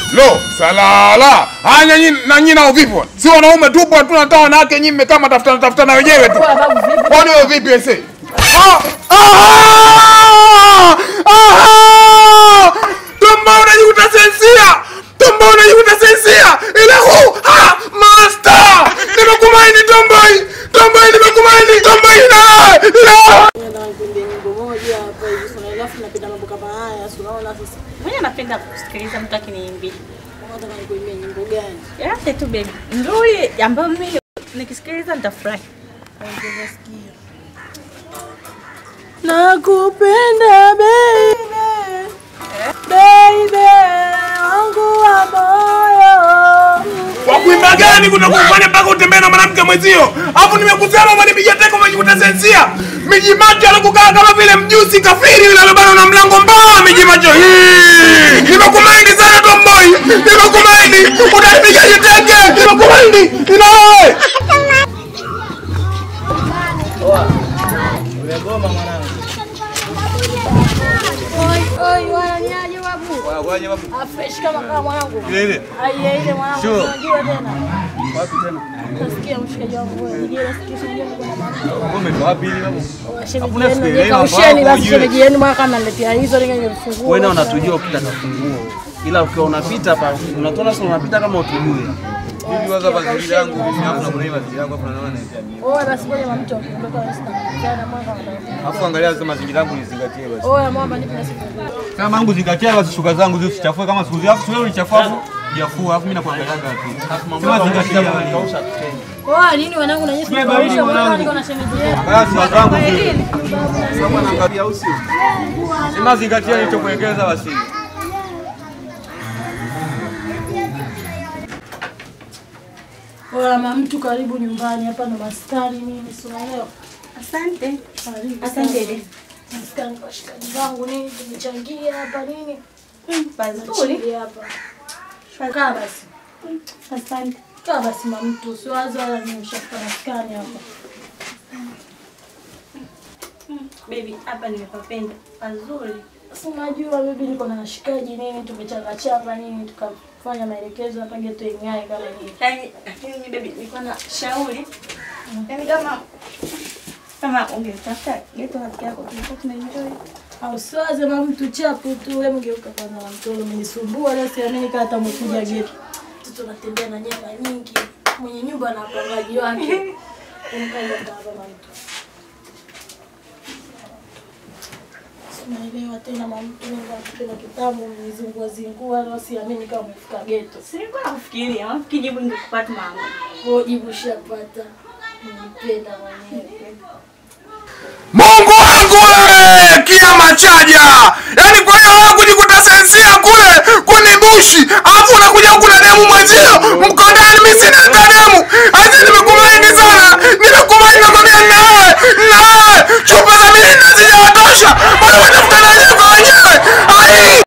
Lo, salala. Haya nyinyi na nyinyi nao vipi? bwana? Si wanaume tupo tu nataka wanawake nyinyi mmekaa mtafuta tafuta na wenyewe tu. Wewe babu vipi? Kwani wewe vipi ese? Ah! Ah! Ah! Tumbo unajikuta sensia. Tumbo unajikuta sensia. Ile huu. Ah! Master! Nimekumaini tomboi. Tomboi nimekumaini. Tomboi na. Na. Nataka nikuimbie nyimbo moja hapa hivi sana alafu napenda mambo kama haya. Si unaona sasa. Mwenye napenda kusikiliza mtu akiniimbia. Nataka nikuimbie nyimbo gani? Yote tu baby. Nzuri ambayo mimi nikisikiliza nitafurahi. Ongeza sikio. Nakupenda baby. Baby wangu wa moyo. Kwa kuimba gani kuna kufanya mpaka utembee na mwanamke mwenzio? Alafu nimekusema umenipiga teko umejikuta sensia. Miji macho anakukaa kama vile mjusi kafiri yule alobana na mlango mbao miji macho. Hii. Nimekumaindi sana tomboi. Nimekumaindi. Utanipiga jiteke. Nimekumaindi. Ina wewe. Umegoma mwanangu. Oi, oi, wananiaje babu? Waje babu. Ah, fresh kama kama mwanangu. Ile ile. Aiye ile mwanangu. Sure. Unajua tena. Wapi tena? Nasikia mshikaji wangu wewe. Ndio nasikia sio ndio kuna mambo. Wewe umetoa wapi ile babu? Shemeji Hakuna yenu siku ile ndio mambo kausheni yako basi ujue. shemeji yenu mwaka analetea hizo ninge nimefungua. Wewe na unatujua ukitaka funguo. Ila ukiwa unapita hapa unatona sasa unapita kama utujui. Hivi waza mazingira yangu hivi hapo na kuna hii mazingira yangu hapo naona naipia mimi. Oya basi ngoja mtu akiondoka basi na jana mwaka anataka. Alafu angalia sasa mazingira yangu nizingatie basi. Oya mwamba nipe nasi funguo. Kama yangu zingatia basi shuka zangu zisichafue kama siku zile. Alafu wewe ulichafua hapo. Jafua alafu mimi nakuangalia tu. Sema zingatia basi. Oya nini wanangu na nyinyi Beba kuisha mimi mwaka mwanangu. niko na shemeji yenu. Basi wazangu vile. Sasa naangalia usi. Sema zingatia nilichokuelekeza basi. Oya mama mtu karibu nyumbani hapa na maskani nini si unaelewa? Asante. Karibu. Asante sana. dede. Maskani kwa shikaji zangu nini tumechangia hapa nini? Pazuri. Tunachangia hapa. Kaa basi. Asante. Kaa basi mama mtu usiwaze wala nini ushafika maskani hapa. Baby, hapa nimepapenda. Pazuri. Sasa unajua bibi niko na washikaji nini tumechanga chapa nini tukafanya maelekezo hapa geto ing'ae kama hivi. Yaani lakini mimi baby nilikuwa na shauri. Yaani kama kama ungetafuta geto rafiki yako tulikuwa tunaenjoy. Au siwaze mama mtu chapu tu wewe mgeuka kwanza na mtolo umenisumbua leo siamini kama hata umekuja geto. Mtoto anatembea na nyama nyingi. Mwenye nyumba na wapangaji wake. Umkaja hapa mama mtu. Naelewa tena mama mtu Mungu akipenda kitabu mzingua zingua leo siamini kama umefika geto. Sikuwa nakufikiria, nafikiri jibu ningekupata mama. Kwa jibu shapata. Nilipenda mwenyewe. Mungu wangu wewe, kiama chaja. Yaani kwa hiyo wewe kujikuta sensia kule kwenye bushi, alafu unakuja huku na demu mwenzio mkondani, mimi sina hata demu. Aje nimekumaini sana, nimekumaini nakwambia na wewe, na wewe chupa za mimi hazijawatosha, bado watafuta na wenyewe kwa wenyewe. Ai!